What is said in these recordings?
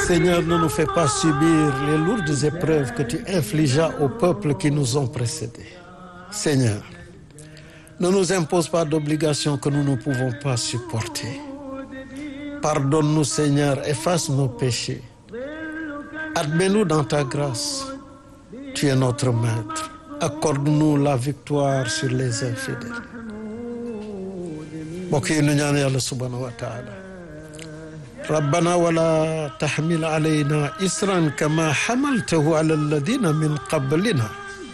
Seigneur, ne nous fais pas subir les lourdes épreuves que tu infligeas aux peuples qui nous ont précédés. Seigneur, ne nous impose pas d'obligations que nous ne pouvons pas supporter. Pardonne-nous, Seigneur, efface nos péchés. Admets-nous dans ta grâce. Tu es notre maître. Accorde-nous la victoire sur les infidèles. mbokk yi nu ñaan yàlla subhanahu wa taala rabbana wala taxmil alayna isran kama xamaltahu ala alladina min qablina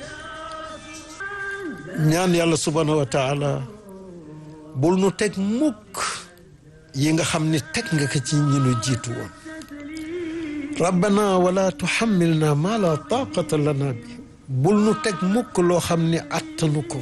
ñaan yàlla subhanahu wa taala bul nu teg mukk yi nga xam ni teg nga ko ci ñi nu jiitu woon rabbana wala tuxamilna ma la taqata lana bi bul nu teg mukk loo xam ni attanu ko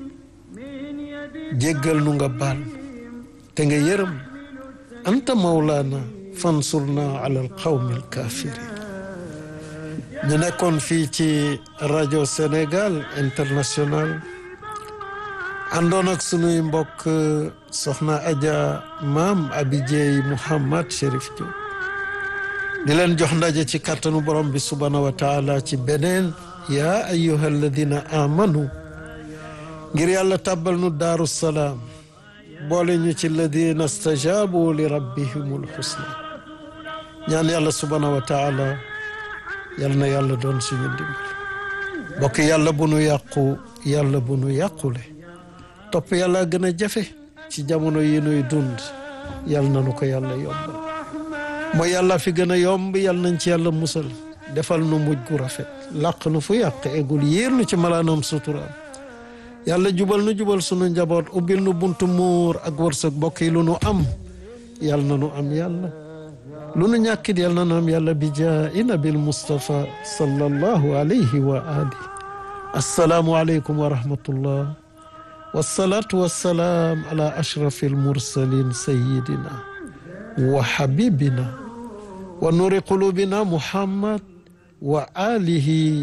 jéggal nu nga baal te nga yërëm anta mawlaana fansurna ala alqawmi alkafirin ñu nekkoon fii ci rajo Sénégal international àndoon ak sunuy mbokk soxna Adja maam Abidjey Mouhamad Chérif Diop di leen jox ndaje ci kàttanu borom bi subhaanahu wa taala ci beneen yaa ayyuha alladina amanu ngir yàlla tàbbal nu daaru salaam boole ñu ci ladina stajabu li rabbihimul husna ñaan yàlla subhaanahu wa taala yal na yàlla doon suñu ndimbal bokk yàlla bu nu yàqu yàlla bu nu yàqule topp yàlla gën a jafe ci jamono yi nuy dund yal na nu ko yàlla yombal mooy yàlla fi gën a yomb yal nañ ci yàlla musal defal nu mujj gu rafet làq nu fu yàq eggul yiir nu ci malaanam suturaam yàlla jubal nu jubal sunu njaboot ubbil nu buntu muur ak wërsëg bokk yi lu nu am yal na nu am yàlla lu nu ñàkkit yal na nu am yàlla bi jaa'i nabil Mustafa sallallahu alayhi wa ali assalaamu aleykum wa rahmatullah wasalaatu wasalaam ala ashrafi almursalin sayidina wa habibina wa nuri qulubina muhammad wa alihi